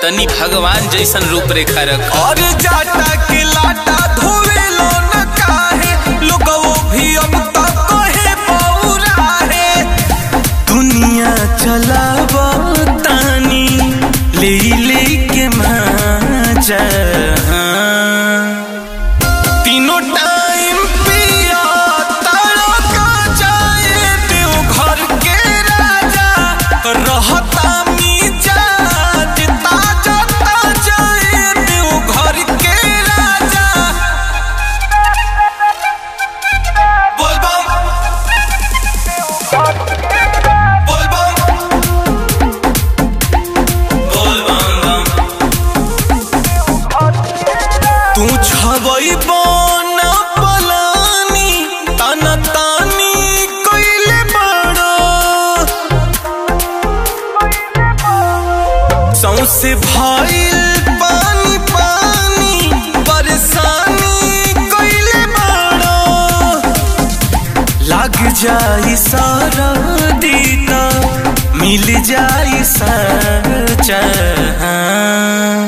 तनी भगवान जैसन रूप रेखा रख और जाटा के लाटा धोवे लो न काहे लोगो भी अब तक कहे पौरा है दुनिया चलाव तानी ले ले के माजा तीनों टाइम पिया तारा का जाए देव घर के राजा रहता मिजाज ताजा ताजा ए देव घर के राजा बोल बम बोल बम बोल बम बम तू छबई बन पलानी ताना तानी कइले बड़ो सौसे भइल पानी पानी परेशानी कइले बड़ो लग जाई सारा दीता मिल जाई सचा